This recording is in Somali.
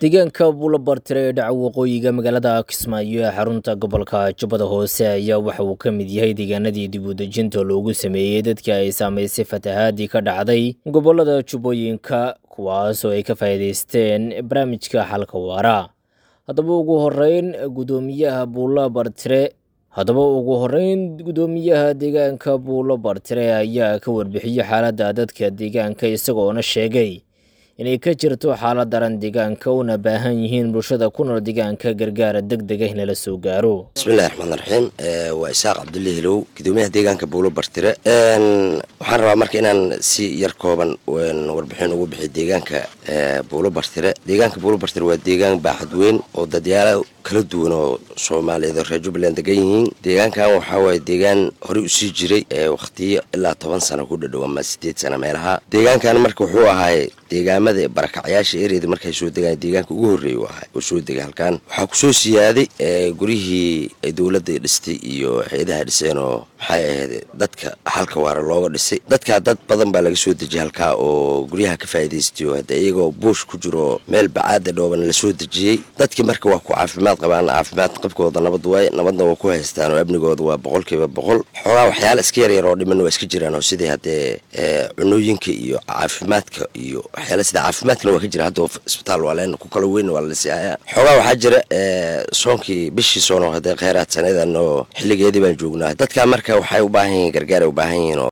deegaanka buulabartire ee dhaca waqooyiga magaalada kismaayo ee xarunta gobolka jubbada hoose ayaa waxa uu ka mid yahay deegaanadii dib u dejinta loogu sameeyey dadkii ay saamaysay fatahaadii ka dhacday gobolada jubbooyinka kuwaas oo ay ka faa'iidaysteen barnaamijka xalka waara haddaba ugu horeyn gudoomiyaha buula bartire haddaba ugu horeyn gudoomiyaha deegaanka buulo bartire ayaa ka warbixiyey xaaladda dadka deegaanka isagoona sheegay inay ka jirto xaalad daran deegaanka una baahan yihiin bulshada ku nool deegaanka gargaara deg dega in lala soo gaaro bismillahi raxmaan raxiim waa isaaq cabdulle hilow gudoomiyaha deegaanka buulo bartire waxaan rabaa marka inaan si yar kooban warbixin ugu bixiy deegaanka buulo bartire deegaanka buulo bartire waa deegaan baaxad weyn oo dadyaala kala duwan oo soomaaliyeed oo reer jubbaland degan yihiin deegaankan waxaa waaye deegaan horey usii jiray wakhtiyo ilaa toban sano ku dhadhow ama sideed sano meelaha deegaankan marka wuxuu ahaay deegaamada barakacyaasha ereeda markay soo degaan deegaanka ugu horreeya u ahaa oo soo degay halkan waxaa kusoo siyaaday guryihii ay dowladda dhistay iyo hay-adaha dhiseen oo maxay ahayd dadka halka waara looga dhisay dadkaa dad badan baa laga soo dejiyay halkaa oo guryaha ka faa'iidaystayo hadda iyagoo buush ku jiro meel bacaada dhooban lasoo dejiyey dadkii marka waa ku caafimaad qabaan caafimaad qabkooda nabad waay nabadna waa ku haystaan oo amnigooda waa boqolkiiba boqol xoogaa waxyaala iska yaryar oo dhiman waa iska jiraan oo sidii haddee cunooyinka iyo caafimaadka iyo waxyaala sida caafimaadkana waa ka jira hadda isbitaal waa leen ku kala weyn waa la siihaya xoogaa waxaa jira soonkii bishii soon oo haddee kheyraad sanadan oo xilligeedii baan joognaa dadkaa marka waxay u baahan yihiin gargaar ay u baahan yihiin oo